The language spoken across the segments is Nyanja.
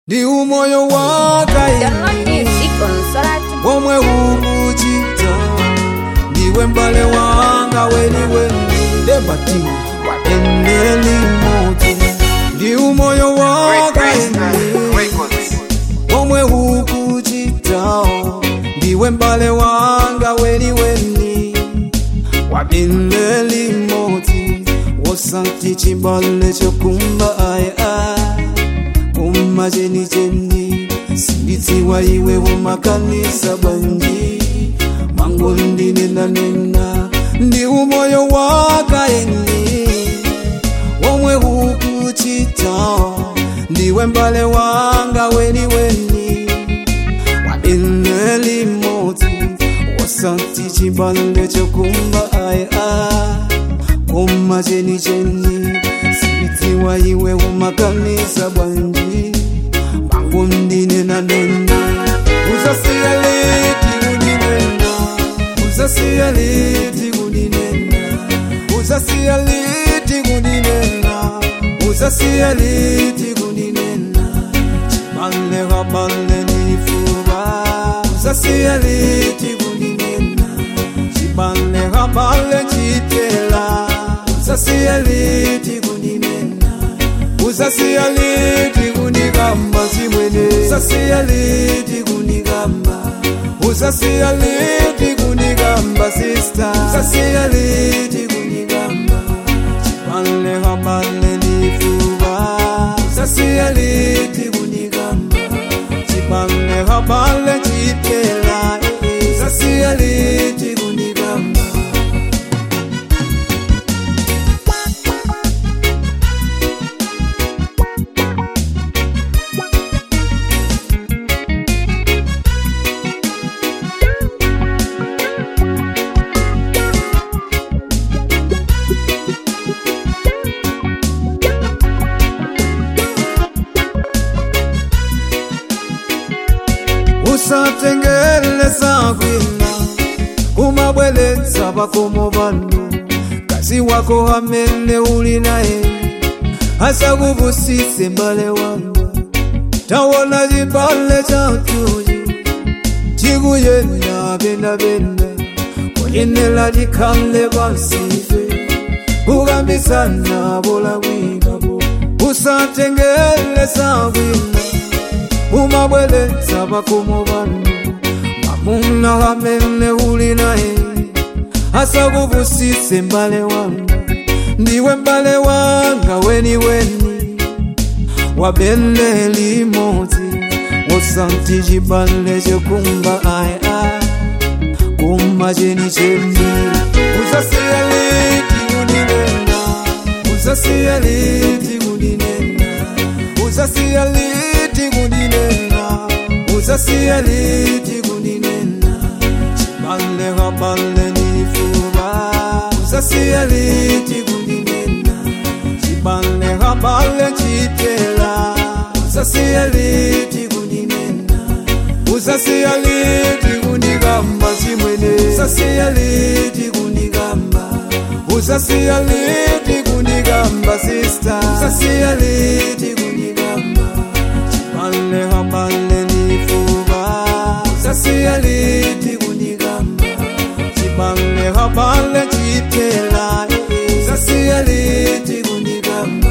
ndi umoyo Download wakaini music on Solar womwe ukuchita ndiwe mbale wanga weniweni ndembati eneli moto ndi umoyo wakaini womwe ukuchita ndiwe mbale wanga weniweni wabineli moti wosanti chibale chokumba aya kuma cheni cheni sinditsiwa iwe umakanisa banji mango ndinenanena ndi umoyo wakaeni womwe ukuchita ndiwe mbale wanga weni weni wabineli moti wasanti chibale chokumba aya kuma cheni cheni sinditsiwa iwe umakanisa bwanji mangu ndinenanena uzasiya liti kundinena uzasiya liti kundinena uzasiya liti kundinena uzasiya liti kundinena chibale kabale nifuba uzasiya liti kundinena chibale kabale chitela uzasiya liti kundinena uzasiya liti kundigamba zimwene uzasiya liti kundigamba uzasiya liti kundigamba sista uzasiya liti kundigamba chibale kabale nifuba uzasiya liti kundigamba chibale kabale chitela uzasiya liti kundigamba usatengeleza kwina kumabweletsa pakomo pano kazi wako amene uli naye asakuvusise mbale wanga tawona chibale chatuyu chikuyenda pendapenda kuyenera tikhale pansife kukambisana polakwikapo usatengeleza kwina umabweletsa pakomo pano mamuna amene uli naye asakuvusise mbale wanga ndiwe mbale wanga weniweni wabele limodzi wosanti chibale chokumba aya kuma chenicheni uzasiya liti kundinena uzasiya liti kundinena uzasiya liti kundinena uzasiya liti kundinena chibale kabale nifuba uzasiya liti kundinena chibale kabale chitela uzasiya liti kundinena uzasiya liti kundigamba chimwene uzasiya liti kundigamba uzasiya liti kundigamba sista uzasiya liti kundigamba chibale kabale nifuba uzasiya liti kundigamba chibale kabale chitela uzasiya liti kundigamba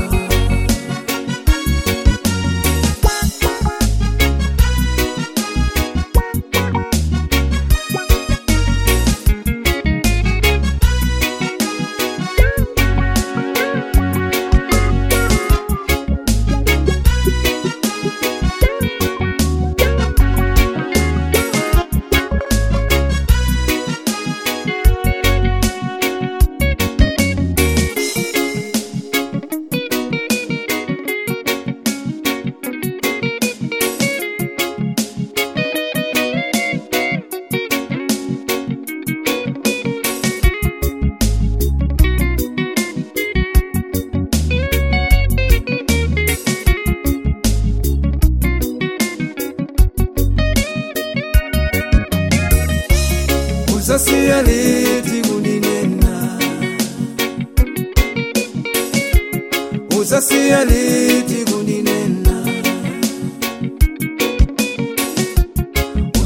uzasiya liti kundinena uzasiya liti kundinena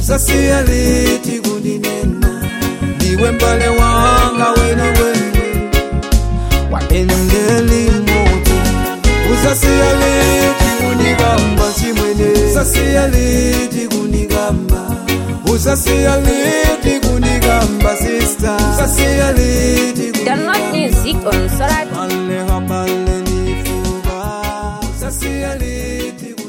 usasiya liti kundinena ndiwe mbale wanga wene wene wapendeli moto usasiya liti kundigamba chimwene usasiya liti kundigamba usasiya liti kundigamba sista usasiya liti Download music on Solar Bale habale ni fuba Usasiya liti